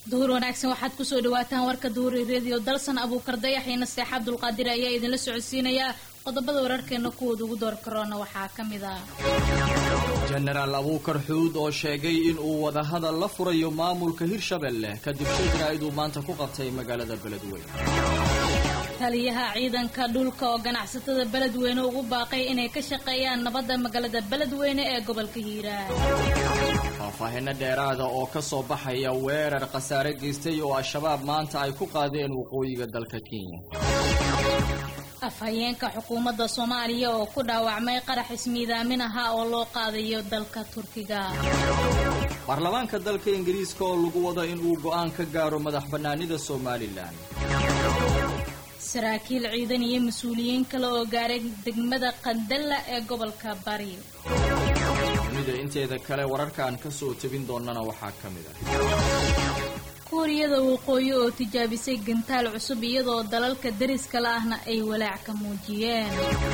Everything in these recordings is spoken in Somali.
duhur wanaagsan waxaad kusoo dhawaataan warka duhuri redio dalsan abuukar dayax iyo naseex cabdulqaadir ayaa idinla socodsiinayaa qodobada wararkeena kuwooda ugu door karoona waxaa ka mid ah jenaraal abuukar xuud oo sheegay in uu wadahadal la furayo maamulka hirshabelle kadib shajra iduu maanta ku qabtay magaalada beledweyne taliyaha ciidanka dhulka oo ganacsatada beledweyne ugu baaqay inay ka shaqeeyaan nabadda magaalada beledweyne ee gobolka hiiraan faahfaahino dheeraada oo ka soo baxaya weerar khasaare geystay oo al-shabaab maanta ay ku qaadeen waqooyiga dalka kenya afhayeenka xukuumadda soomaaliya oo ku dhaawacmay qarax ismiidaamin ahaa oo loo qaadayo dalka turkiga baarlamaanka dalka ingiriiska oo lagu wado in uu go'aan ka gaaro madax bannaanida somalilan saraakiil ciidan iyo mas-uuliyiin kale oo gaaray degmada qandalla ee gobolka bari dunida inteeda kale wararkaan ka soo tebin doonana waxaa ka mid ah kuuriyada waqooyi oo tijaabisay gantaal cusub iyadoo dalalka dariskala ahna ay walaac ka muujiyeen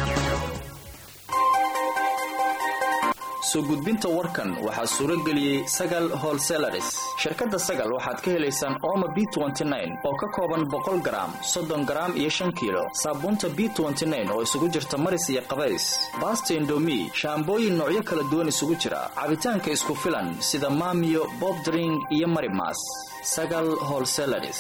soo gudbinta warkan waxaa suuro geliyey sagal holselaris shirkadda sagal waxaad ka helaysaan ooma b oo ka kooban boqol garaam soddon garaam iyo shan kiilo saabuunta b oo isugu jirta maris iyo qabays baasta indomi shaambooyin noocyo kala duwan isugu jira cabitaanka isku filan sida maamiyo bobdring iyo marimas sagal holselaris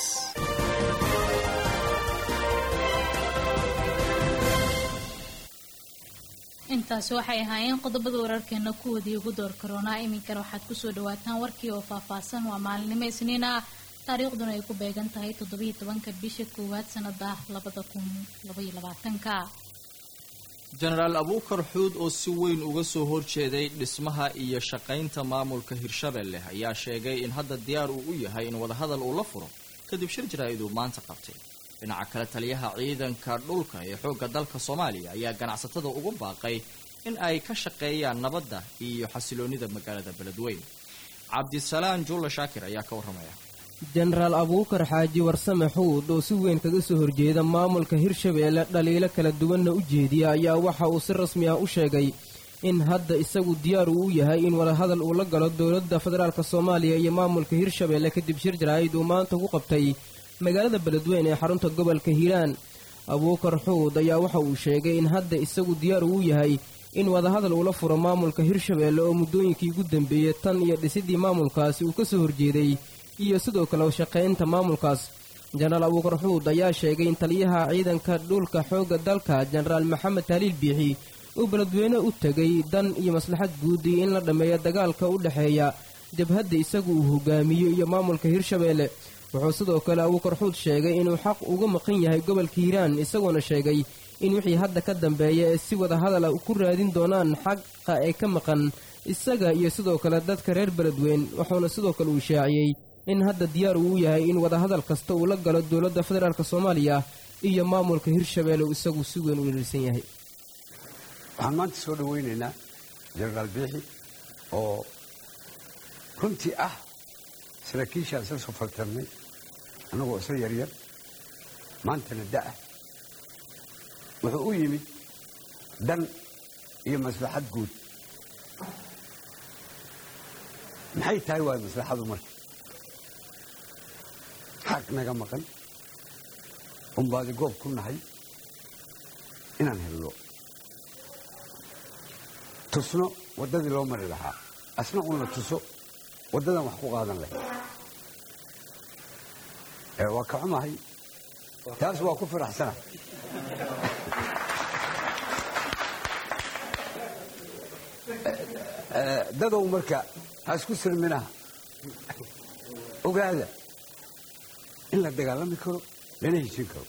intaasi waxay ahaayeen qodobada wararkeena kuwoodii ugu door karoonaa iminkana waxaad kusoo dhawaataan warkii oo faahfaahsan waa maalinimo isniin ah taariikhduna ay ku beegan tahay toddobiiyo tobanka bisha koowaad sanada labada kun labaiyo labaatanka jenaraal abuukar xuud oo si weyn uga soo horjeeday dhismaha iyo shaqaynta maamulka hirshabelle ayaa sheegay in hadda diyaar uu u yahay in wadahadal uu la furo kadib shir jaraa'id uu maanta qabtay dhinaca kale taliyaha ciidanka dhulka ee xoogga dalka soomaaliya ayaa ganacsatada ugu baaqay in ay ka shaqeeyaan nabadda iyo xasiloonnida magaalada beledweyne cabdisalaan juulla shaakir ayaa ka warramaya jenaraal abuukar xaaji warsame xuud oo si weyn kaga soo horjeeda maamulka hirshabeelle dhaliilo kala duwanna u jeediya ayaa waxa uu si rasmi ah u sheegay in hadda isagu diyaar uu u yahay in wadahadal uu la galo dowladda federaalk soomaaliya iyo maamulka hirshabeelle kadib shir jaraa'id uu maanta ku qabtay magaalada beledweyne ee xarunta gobolka hiiraan abuukar xuud ayaa waxa uu sheegay in hadda isagu diyaar uu yahay in wadahadal uula furo maamulka hirshabeelle oo muddooyinkii ugu dambeeyey tan iyo dhisidii maamulkaasi uu ka soo horjeeday iyo sidoo kale shaqaynta maamulkaas jenaraal abuukar xuud ayaa sheegay in taliyaha ciidanka dhulka xoogga dalka jenaraal maxamed taaliil biixi uu beledweyne u tegay dan iyo maslaxad guud iyo in la dhammeeyo dagaalka u dhexeeya jabhadda isagu uu hogaamiyo iyo maamulka hirshabeelle wuxuu sidoo kale abuukar xuud sheegay inuu xaq uga maqan yahay gobolka hiiraan isagoona sheegay in wixii hadda ka dambeeya ee si wada hadala ku raadin doonaan xaqa ee ka maqan isaga iyo sidoo kale dadka reer beledweyn wuxuuna sidoo kale uu shaaciyey in hadda diyaar uu yahay in wadahadal kasta uu la galo dowladda federaalk soomaaliya iyo maamulka hirshabeelle uu isagu si weyn u dhirsan yahay waxaan maanta soo dhawaynaynaa jenaraal biixi oo runtii ah saraakiishaan isla soo faltarnay annagoo isla yaryar maantana da'ah wuxuu u yimid dan iyo maslaxad guud maxay tahay waay maslaxadu marka xaq naga maqan unbaadi goob ku nahay inaan helno tusno waddadii loo mari lahaa asna uuna tuso waddadan wax ku qaadan lahayd waa ka xumahay taas waa ku faraxsana dadow marka ha isku sirminaha ogaada in la dagaalami karo lana heshin karo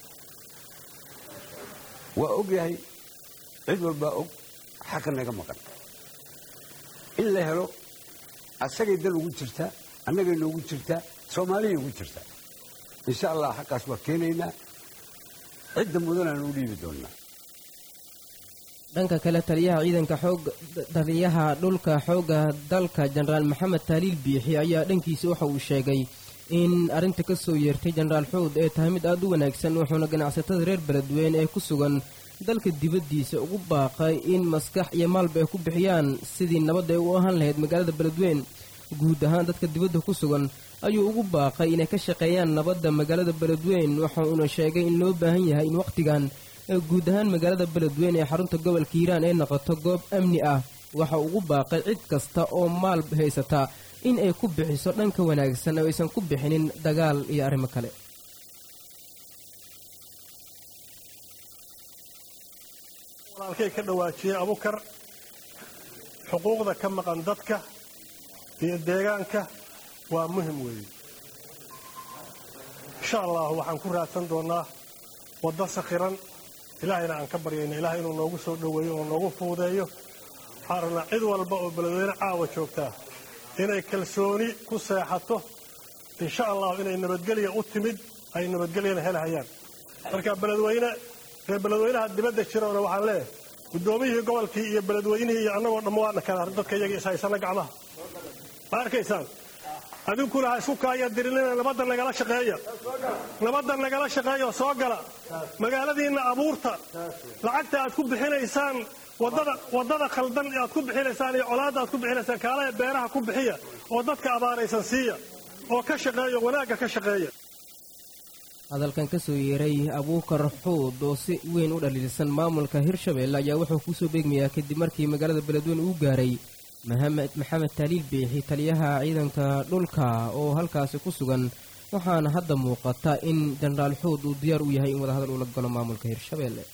waa og yahay cid walbaa og xaqa naga maqan in la helo asagay dal ugu jirtaa annagay noogu jirtaa soomaaliyay ugu jirtaa insha allah xaqaas waa keenaynaa cidda mudanaan u dhiibi doonnaa dhanka kale taliyaha ciidanka xoog taliyaha dhulka xoogga dalka jenaraal maxamed taaliil biixi ayaa dhankiisa waxa uu sheegay in arrinta ka soo yeertay jenaraal xuud ee tahay mid aad u wanaagsan wuxuuna ganacsatada reer beledweyne ee ku sugan dalka dibaddiisa ugu baaqay in maskax iyo maalba ay ku bixiyaan sidii nabadda ay u ahaan lahayd magaalada beledweyn guud ahaan dadka dibadda ku sugan ayuu ugu baaqay inay ka shaqeeyaan nabadda magaalada beledweyn waxa uuna sheegay in loo baahan yahay in wakhtigan guud ahaan magaalada beledweyn ee xarunta gobolka hiiraan ay noqoto goob amni ah waxa ugu baaqay cid kasta oo maal haysata in ay ku bixiso dhanka wanaagsan oo aysan ku bixinin dagaal iyo arrimo kale walaalkay ka dhawaajiyey abukar xuquuqda ka maqan dadka iyo deegaanka waa muhim weeye insha allahu waxaan ku raadsan doonnaa waddo sakhiran ilaahayna aan ka baryayna ilahay inuu noogu soo dhoweeyo oo noogu fuudeeyo waxaan rabnaa cid walba oo beledweyne caawa joogtaa inay kalsooni ku seexato insha allahu inay nabadgelya u timid ay nabadgelyana helhayaan marka beledweyne reer beledweynaha dibadda jiroona waxaan leeyahay guddoomiyihii gobolkii iyo beledweynihii iyo annagoo dhamma waana kala dadka iyaga ishaysana gacmaha ma arkaysaan adinkuna ha isku kaaya dirinina nabadda nagala shaqeeya nabadda nagala shaqeeya oo soo gala magaaladiinna abuurta lacagta aad ku bixinaysaan waddada waddada khaldan aad ku bixinaysaan iyo colaadda aad ku bixinaysaan kaalaha beeraha ku bixiya oo dadka abaaraysan siiya oo ka shaqeeya wanaagga ka shaqeeya hadalkan ka soo yeeray abuukar xuud oo si weyn u dhaliilsan maamulka hirshabelle ayaa wuxuu kusoo beegmayaa kadib markii magaalada beledweyne uu gaaray maxamed taaliil biixi taliyaha ciidanka dhulka oo halkaasi ku sugan waxaana hadda muuqata in jenaraal xuud uu diyaar u yahay in wadahadal ula galo maamulka hirshabelle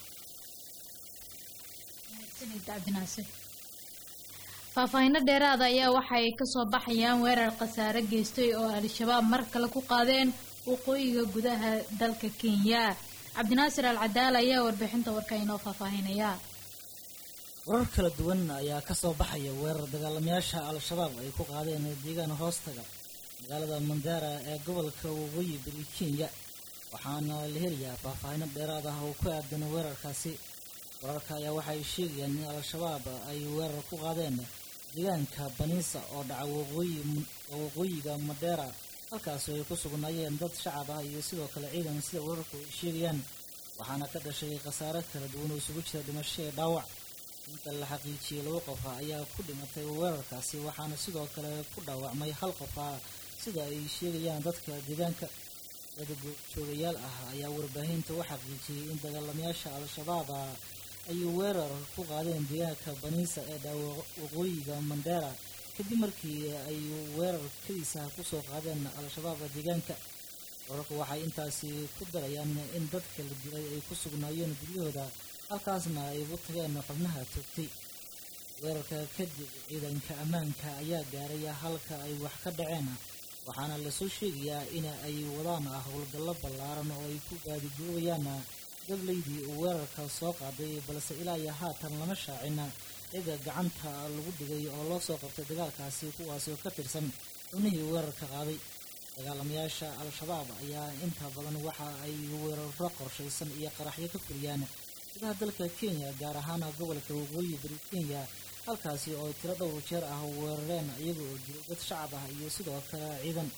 faahfaahinno dheeraada ayaa waxay kasoo baxayaan weerar khasaare geystay oo al-shabaab mar kale ku qaadeen waqooyiga gudaha dalka kenya cabdinaasir al cadaal ayaa warbixinta warka inoo faahfaahinaya warar kala duwan ayaa kasoo baxaya weerar dagaalamayaasha al-shabaab ay ku qaadeen deegaan hoostaga magaalada mandara ee gobolka waqooyi bari kenya waxaana la helayaa faahfaahino dheeraad ah oo ku aadan weerarkaasi wararka ayaa waxay sheegayaan in al-shabaab ay weerar ku qaadeen deegaanka baniisa oo dhaca waqooyiga madera halkaasi ay ku sugnaayeen dad shacab ah iyo sidoo kale ciidan sida wararku ay sheegayaan waxaana ka dhashay khasaare kala duwan oo isugu jira dhimasho ee dhaawac inta la xaqiijiyey laba qof ah ayaa ku dhimatay weerarkaasi waxaana sidoo kale ku dhaawacmay hal qof ah sida ay sheegayaan dadka deegaanka dad joogayaal ah ayaa warbaahinta u xaqiijiyey in dagaalamayaasha al-shabaab ay weerar ku qaadeen deegaanka baniisa ee dha waqooyiga mandera kadib markii ay weerar kadiisa kusoo qaadeen al-shabaab deegaanka wararku waxay intaasi ku darayaan in dadka la dilay ay ku sugnaayeen guryahooda halkaasna ay ugu tageen xubnaha toogtay weerarka kadib ciidanka ammaanka ayaa gaaray halka ay wax ka dhaceen waxaana lasoo sheegayaa in ay wadaan howlgallo ballaaran oo ay ku baadigoobayaan gablaydii uu weerarka soo qaaday balse ilaa iyo haatan lama shaacin ciga gacanta lagu dhigay oo loo soo qabtay dagaalkaasi kuwaasi oo ka tirsan xubnihii weerarka qaaday dagaalamayaasha al-shabaab ayaa inta badan waxa ay weeraro qorshaysan iyo qaraxyo ka fuliyaan gudaha dalka kenya gaar ahaan gobolka waqooyi bari kenya halkaasi oo tiro dhowr jeer ah weerareen iyaga oo dilay dad shacab ah iyo sidoo kale ciidan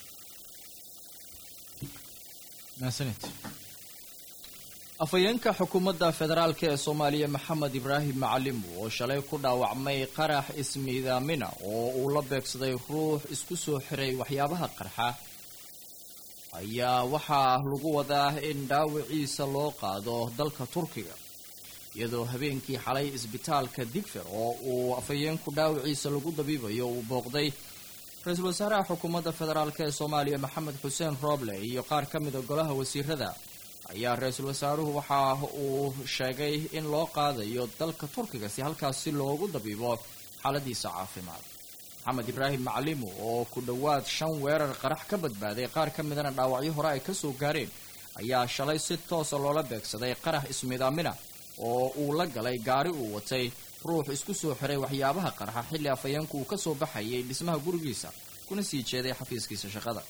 afhayeenka xukuumadda federaalk ee soomaaliya maxamed ibraahim macalim oo shalay ku dhaawacmay qarax ismiidaamina oo uu la beegsaday ruux isku soo xiray waxyaabaha qarxa ayaa waxaa lagu wadaa in dhaawiciisa loo qaado dalka turkiga iyadoo habeenkii xalay isbitaalka digfer oo uu afhayeenku dhaawiciisa lagu dabiibayo uu booqday ra-iisul wasaaraha xukuumadda federaalk ee soomaaliya maxamed xuseen rooble iyo qaar ka mida golaha wasiirada ayaa ra-iisul wasaaruhu waxa uu sheegay in loo qaadayo dalka turkiga si halkaasi loogu dabiibo xaaladiisa caafimaad maxamed ibraahim macalimu oo ku dhowaad shan weerar qarax ka badbaaday qaar ka midana dhaawacyo hore ay kasoo gaareen ayaa shalay si toosa loola beegsaday qarax ismidaamina oo uu la galay gaari uu watay ruux isku soo xiray waxyaabaha qarxa xilli afhayeenku uu kasoo baxayay dhismaha gurigiisa kuna sii jeeday xafiiskiisa shaqada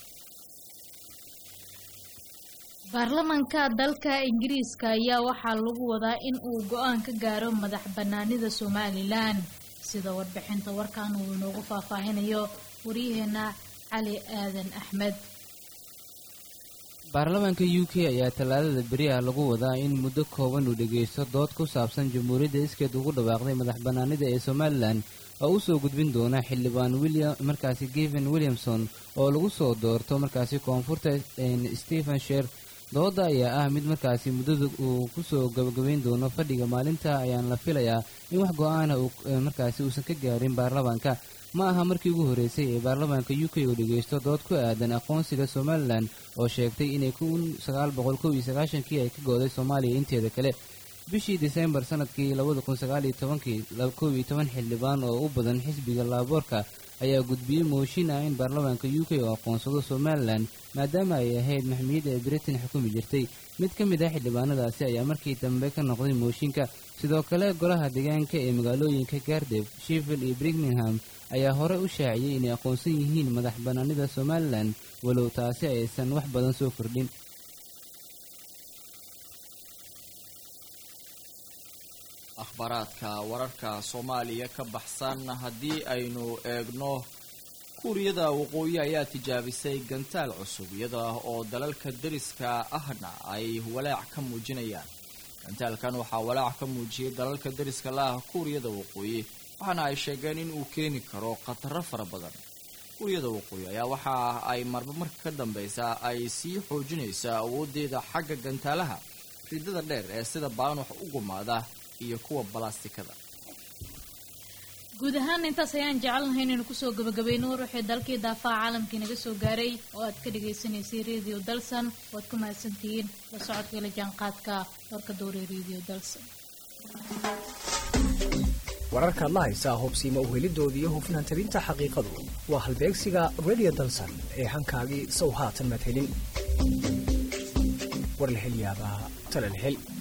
baarlamanka dalka ingiriiska ayaa waxaa lagu wadaa in uu go-aan ka gaaro madax banaanida somalilan sida warbixinta warkan uu inoogu faahfaahinayo waryaheena cali aadan axmed baarlamaanka u k ayaa tallaadada beriah lagu wadaa in muddo kooban uu dhegaysto dood ku saabsan jamhuuriyadda iskeed ugu dhawaaqday madax bannaanida ee somalilan oo u soo gudbin doona xildhibaan william markaasi geven williamson oo lagu soo doorto markaasi koonfurta stephen sher dooda ayaa ah mid markaasi muddada uu kusoo gabagabayn doono fadhiga maalinta ayaan la filayaa in wax go-aana markaasi uusan ka gaarin baarlamaanka ma aha markii ugu horreysay ee baarlamaanka u k uu dhegaysto dood ku aadan aqoonsiga somalilan oo sheegtay inay kun sagaal boqol kow iyo sagaashankii ay ka gooday soomaaliya inteeda kale bishii disembar sanadkii labada kun sagaal iyo tobankii kow iyo toban xildhibaan oo u badan xisbiga laaboorka ayaa gudbiyey mooshin ah in baarlamaanka u k oo aqoonsado somalilan maadaama ay ahayd maxmiyadda ay britain xukumi jirtay mid ka mid ah xildhibaanadaasi ayaa markii dambe ka noqday mooshinka sidoo kale golaha deegaanka ee magaalooyinka gardef sheffield iyo birmingham ayaa hore u shaaciyey inay aqoonsan yihiin madax bannaanida somalilan walow taasi aysan wax badan soo kordhin akhbaaraadka wararka soomaaliya ka baxsan haddii aynu eegno kuuriyada waqooyi ayaa tijaabisay gantaal cusub iyada oo dalalka deriska ahna ay walaac ka muujinayaan gantaalkan waxaa walaac ka muujiyey dalalka deriska la-ah kuuriyada waqooyi waxaana ay sheegeen in uu keeni karo khataro fara badan kuuriyada waqooyi ayaa waxa ay marba marka ka dambeysa ay sii xoojinaysaa awooddeeda xagga gantaalaha ridada dheer ee sida baanux u gumaada iyo kuwa balastikada guud ahaan intaas ayaan jecelnahay inaynu kusoo gabagabayno ruuxii dalkii daafaha caalamkii naga soo gaaray oo aad ka dhagaysanaysay radio dalsan waad ku mahadsantihiin la socodka ila jaanqaadka warka dowre radio dalsan wararkaad la haysaa hubsiima uhelidooda iyo hufnaan tabinta xaqiiqadu waa halbeegsiga radio dalsan ee hankaagii sow haatan madhelin warlahelyaabaha talalhel